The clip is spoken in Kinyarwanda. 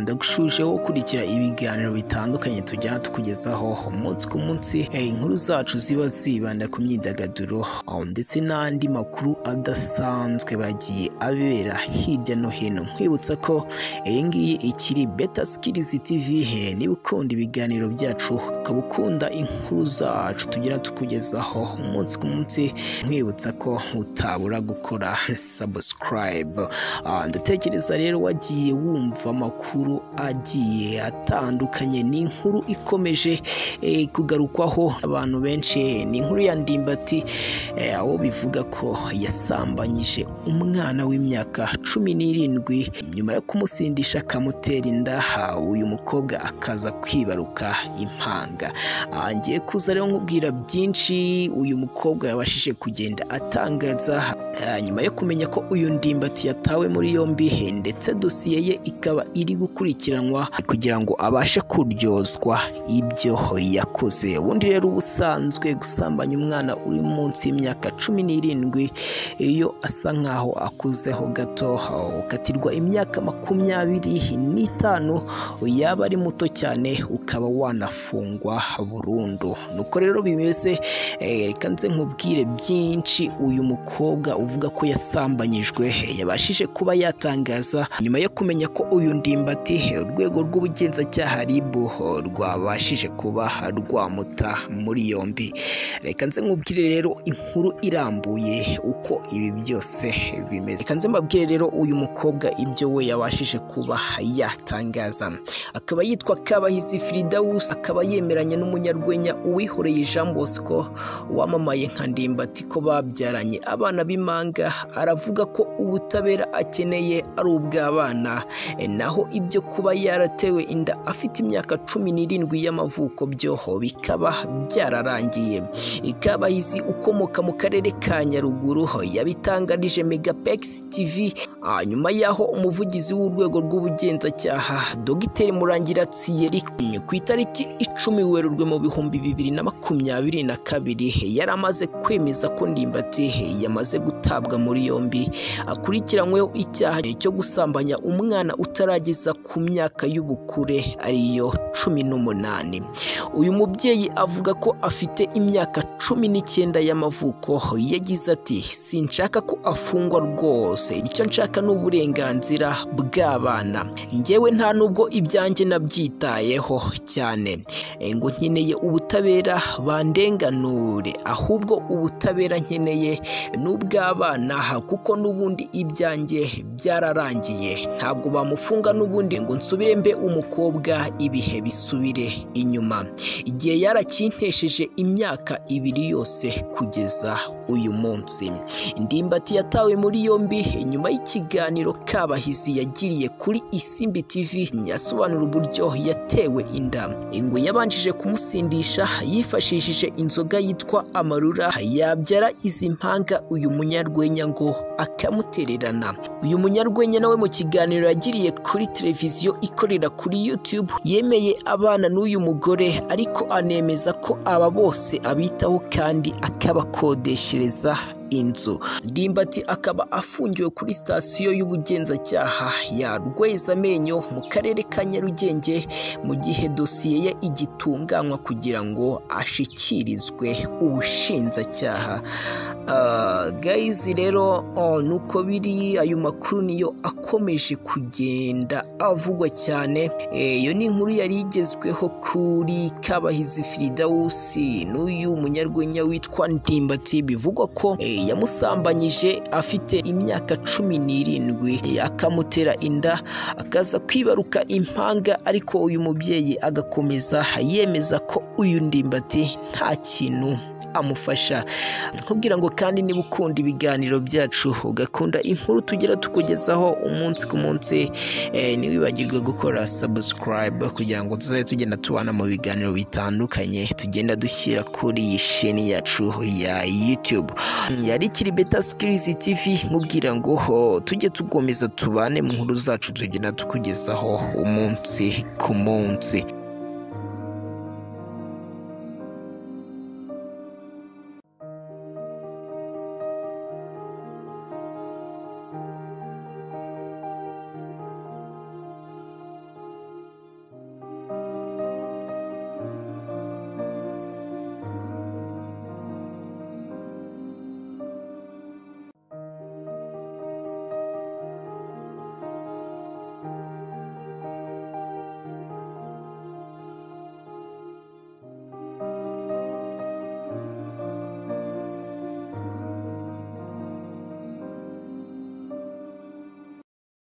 ndagushushije wo ukurikira ibiganiro bitandukanye tujya tukugezaho umunsi ku munsi inkuru zacu ziba zibanda ku myidagaduro ndetse n'andi makuru adasanzwe bagiye abera hirya no hino nkwibutsa ko iyi ngiyi ikiri beta sikirizi tivi niba ukunda ibiganiro byacu ukaba ukunda inkuru zacu tugira tukugezaho umunsi ku munsi nkwibutsa ko utabura gukora sabusikarayibe ndatekereza rero wagiye wumva amakuru agiye atandukanye ni inkuru ikomeje eh, kugarukwaho abantu benshi ni inkuru ya ndimbati eh, aho bivuga ko yasambanyije umwana w'imyaka cumi n'irindwi nyuma yo kumusindisha akamutera inda ha, uyu mukobwa akaza kwibaruka impanga Ah, ngiye kuza rero nkubwira byinshi uyu mukobwa yabashije kugenda atangaza Ah, nyuma yo kumenya ko uyu ndimbati yatawe muri yombi he, ndetse dosiye ye ikaba iri gukurikiranwa kugira ngo abashe kuryozwa ibyo yakoze ubundi rero ubusanzwe gusambanya umwana uri munsi y'imyaka cumi n'irindwi iyo asa nkaho akuzeho gato ukatirwa imyaka makumyabiri n'itanu yaba ari muto cyane ukaba wanafungwa burundu nuko rero bimeze Eh, reka nze nkubwire byinshi uyu mukobwa uvuga ko yasambanyijwe eh, yabashije kuba yatangaza nyuma yo kumenya ko uyu ndimbati eh, urwego rw'ubugenzacyaha RIB oh, rwabashije kuba rwamuta muri yombi reka nze nkubwire rero inkuru irambuye uko ibi byose eh, bimeze reka nze mbabwire rero uyu mukobwa ibyo we yabashije kuba yatangaza akaba yitwa Kabahizi Firidausi akaba yemeranya n'umunyarwenya uwihoreye Jean Bosco wamamaye nka ndimbati ko babyaranye abana b'impanga aravuga ko ubutabera akeneye ari ubw'abana Eh, naho ibyo kuba yaratewe inda afite imyaka cumi n'irindwi y'amavuko byoho bikaba byararangiye ikabahizi ukomoka mu karere ka nyaruguru ho, yabitangarije megapex tv Ah, nyuma y'aho umuvugizi w'urwego rw'ubugenzacyaha dogiteri murangira tsiyeri ku itariki icumi werurwe mu bihumbi bibiri na makumyabiri na kabiri yari amaze kwemeza ko ndimbati yamaze gutabwa muri yombi akurikiranyweho icyaha cyo gusambanya umwana utarageza ku myaka y'ubukure ariyo cumi n'umunani uyu mubyeyi avuga ko afite imyaka cumi n'icyenda y'amavuko yagize ati sinshaka ko afungwa rwose icyo nshaka ni uburenganzira bw'abana njyewe nta nubwo ibyanjye nabyitayeho cyane Eh, ngo nkeneye ubutabera bandenganure ahubwo ubutabera nkeneye ni ubw'abana kuko n'ubundi ibyanjye byararangiye ntabwo bamufunga n'ubundi ngo nsubire mbe umukobwa ibihe bisubire inyuma igihe yaracyintesheje imyaka ibiri yose kugeza uyu munsi ndimbati yatawe muri yombi nyuma y'ikiganiro kabahizi yagiriye kuri isimbi tv asobanura uburyo yatewe inda ingwe yabanjije kumusindisha yifashishije inzoga yitwa amarura yabyara izi mpanga uyu munyarwenya ngo akamutererana uyu munyarwenya nawe mu kiganiro yagiriye kuri televiziyo ikorera kuri youtube yemeye abana n'uyu mugore ariko anemeza ko aba bose abitaho kandi akabakodeshereza inzu ndimbati akaba afungiwe kuri sitasiyo y'ubugenzacyaha ya rwezamenyo mu karere ka nyarugenge mu gihe dosiye ye igitunganywa kugira ngo ashyikirizwe ubushinjacyaha Ah, gayizi rero oh, nuko biri ayo makuru niyo akomeje kugenda avugwa cyane Eh, iyo ni inkuru yari igezweho kuri kabahizi firidawusi n'uyu munyarwenya witwa ndimbati bivugwa ko eh, yamusambanyije afite imyaka cumi n'irindwi Eh, akamutera inda akaza kwibaruka impanga ariko uyu mubyeyi agakomeza yemeza ko uyu ndimbati nta kintu amufasha nkubwira ngo kandi niba ukunda ibiganiro byacu ugakunda inkuru tugira tukugezaho umunsi ku munsi eh, ntiwibagirwe gukora sabusikarayibe kugira ngo tuzajye tugenda tubana mu biganiro bitandukanye tugenda dushyira kuri iyi sheni yacu ya yutube yari ikiri beta sikirizi tivi nkubwira ngo ho tujye tugomeza tubane mu nkuru zacu tugenda tukugezaho umunsi ku munsi